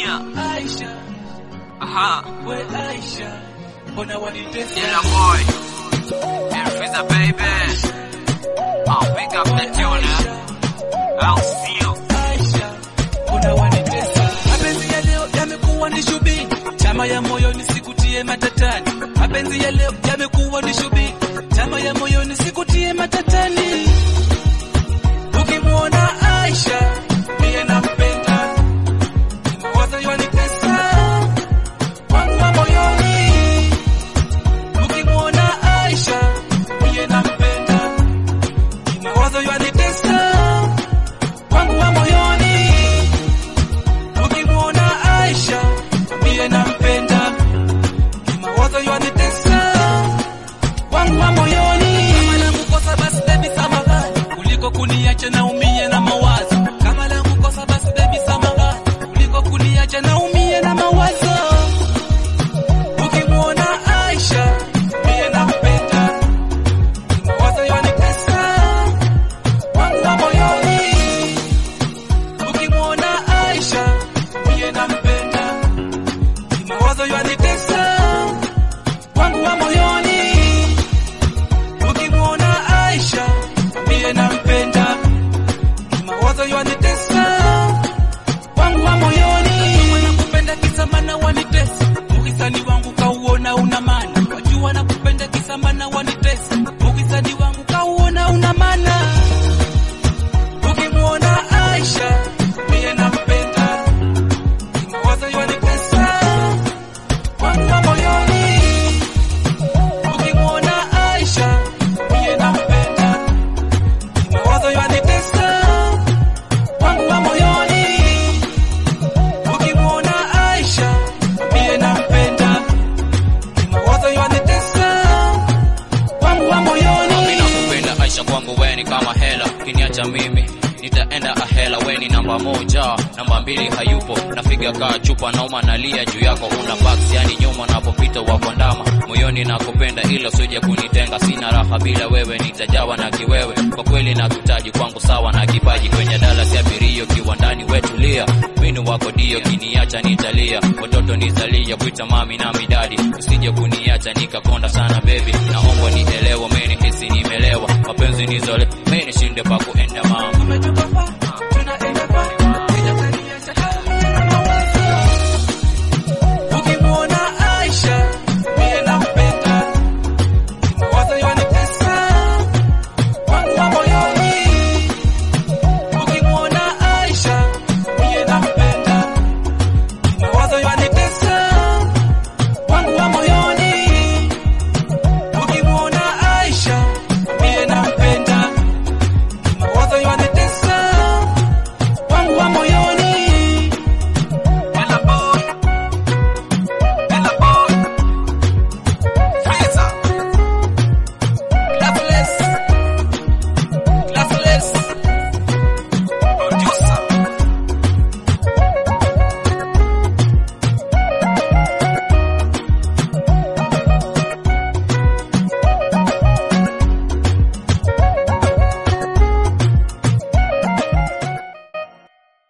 Junior. Aisha, Aha. we Aisha, mbona wanitesa? Yellow boy. Elfiza baby. I'll pick up the tuner. I'll see you. Aisha, mbona wanitesa? Mapenzi ya leo yamekuwa ni shubi, chama ya moyo nisikutie matatani. Mapenzi ya leo yamekuwa ni shubi, chama ya moyo nisikutie matatani. Ukimwona Aisha, mie nampenda, mawazo yanitesa wangu wa moyoni. Ukimwona Aisha, mie nampenda, mawazo yanitesa wangu wa moyoni. Ukimwona Aisha, mie nampenda, mawazo yanitesa wangu wa moyoni. Kama langu kosa basi baby samahani, kuliko kuniacha na umie na mawazo. Kama langu kosa basi baby samahani, kuliko kuniacha na umie na mawazo. Ukimwona Aisha, mie nampenda, mawazo yanitesa wangu wa moyoni. Ukimwona Aisha, mie nampenda, mawazo yanitesa wangu wa moyoni. Ukimwona Aisha, mie nampenda, mawazo yanitesa wangu wa moyoni. Nakupenda kisa maana wanitesa, ukisani wangu kauona una maana. Wajua nakupenda kisa maana wanitesa, ukisani wangu kauona una maana. Ukimwona Aisha, mie nampenda, mawazo yanitesa wangu wa moyoni. Ukimwona Aisha, mie nampenda, mawazo yanitesa wangu wa moyoni. Ukimwona Aisha, mie nampenda, mawazo yanitesa wangu wa moyoni. Mimi nakupenda Aisha, kwangu wewe ni kama hela, kiniacha mimi nitaenda ahela. Wewe ni namba moja, namba mbili hayupo, nafiga kaa chupa nauma, nalia juu yako, una box yani nyuma napopita wako ndama, moyoni nakupenda, ila usije kunitenga, sina raha bila wewe, nitajawa na kiwewe, kwa kweli nakutaji kwangu sawa na kipaji, kwenye Dallas ya birio kiwandani wetulia, winu wako dio, kiniacha nitalia, watoto nizalia, kuita mami na midadi, usije kuniacha nikakonda sana baby, naomba nielewe, mimi hisi nimelewa, mapenzi nizole, mimi nishinde pa